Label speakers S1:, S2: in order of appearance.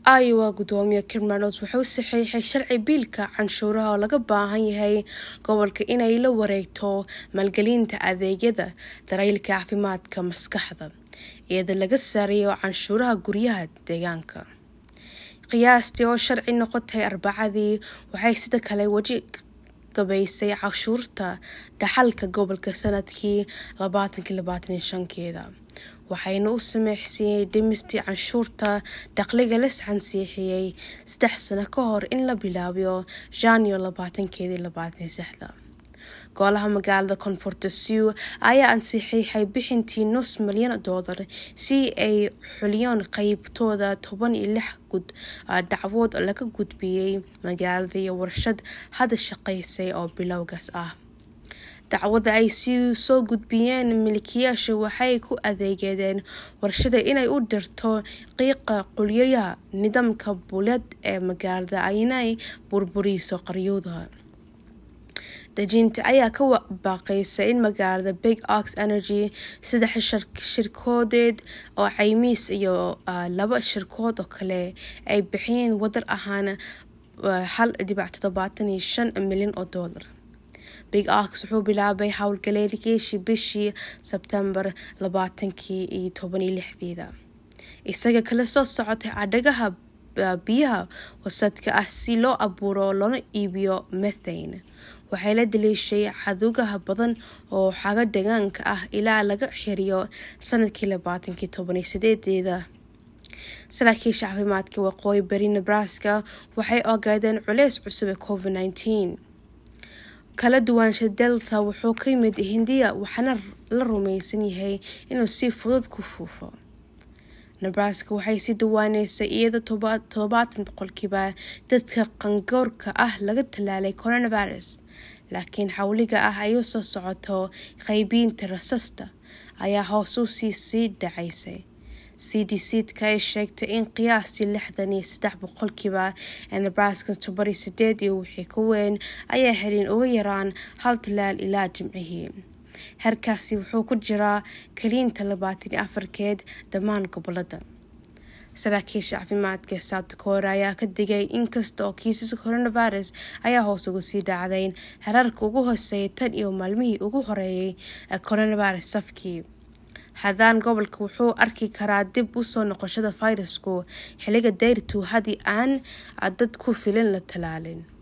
S1: iowa gudoomiye kirmanos wuxuu saxiixay sharci biilka canshuuraha oo laga baahan yahay gobolka inay la wareegto maalgelinta adeegyada dareylka caafimaadka maskaxda iyada laga saareeyo canshuuraha guryaha deegaanka qiyaastii oo sharci noqotay arbacadii waxay sida kale weji gabaysay cashuurta dhaxalka gobolka sanadkii keeda waxayna u sameysiyey dhimistii canshuurta dakhliga la sansiixiyey saddex sano ka hor in la bilaabiyo janyo golaha magaalada koonfurta siw ayaa ansixiixay bixintii nus milyan doolar si ay xuliyaan qeybtooda toban iyo lix gud dacwood laga gudbiyey magaalada iyo warshad hadda shaqeysay oo bilowgaas ah dacwada ay si soo gudbiyeen milkiyaasha waxay ku adeegedeen warshada inay u dirto qiiqa qulyaha nidaamka buleed ee magaalada aynay burburiso qaryooda dejinta ayaa ka baaqaysa in magaalada big ox energy saddex shirkoodeed oo caymiis iyo laba shirkood oo kale ay bixiyeen wadar ahaan hal dhibac toddobaatan iyo shan milyan oo doolar big ox wuxuu bilaabay howlgaleelkiishii bishii sebtembar labaatankii iyo toban iyo lixdeeda isaga kala soo socotay cadhagaha biyaha wasadka ah si loo abuuro loona iibiyo methane waxay la daliishay cadugaha badan oo xaga deegaanka ah ilaa laga xiriyo sanadkii labaatankii tobaniyo sideedeeda saraakiisha caafimaadka waqooyi bari nebraska waxay ogaadeen culeys cusub ee covid nineteen kala duwaansha delta wuxuu ka yimid hindiya waxaana la rumaysan yahay inuu si fudud ku fuufo nebraska waxay sii dawaaneysay iyada toddobaatan boqolkiiba dadka qangoorka ah laga tallaalay coronavirus laakiin xawliga ah ayuu soo socoto qeybiinta rasasta ayaa hoos u sii sii dhacaysay c d cdka ay sheegtay in qiyaastii lixdan iyo saddex boqolkiiba ee nebraska tobaniyo sideed iyo wixii ka weyn ayaa helin uga yaraan hal talaal ilaa jimcihii heerkaasi wuxuu ku jiraa kaliinta labaatan iyo afarkeed dhammaan gobolada saraakiisha caafimaadka south dakora ayaa ka digay inkasta oo kiisaska coronavirus ayaa hoos uga sii dhacdayn herarka ugu hooseeyay tan iyo maalmihii ugu horeeyay ee coronavirus safkii haddaan gobolka wuxuu arki karaa dib usoo noqoshada fayrasku xiliga dayrtu haddii aan dad ku filan la talaalin